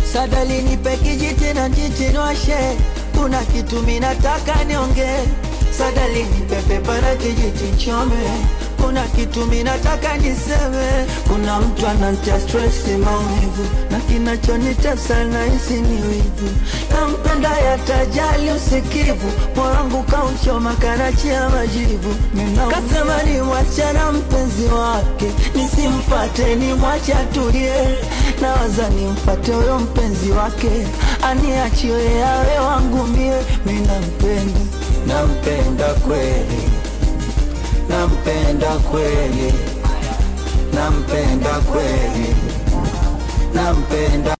Sadali nipe kijiti na njichinoshe, kuna kitu minataka niongee. Sadali nipe pepa na kijiti chome, kuna kitu minataka niseme. Kuna mtu ananitia stress maumivu, na kinachonitesa nahisi ni wivu. Nampenda yatajali usikivu, moyo wangu kauchoma kanachia majivu. Kasema ni mwachana mpenzi wake, nisimfate ni mwache atulie. Nawaza nimfate huyo mpenzi wake, aniachie yawe wangu mie. Mi nampenda, nampenda kweli, nampenda kweli, nampenda kweli, nampenda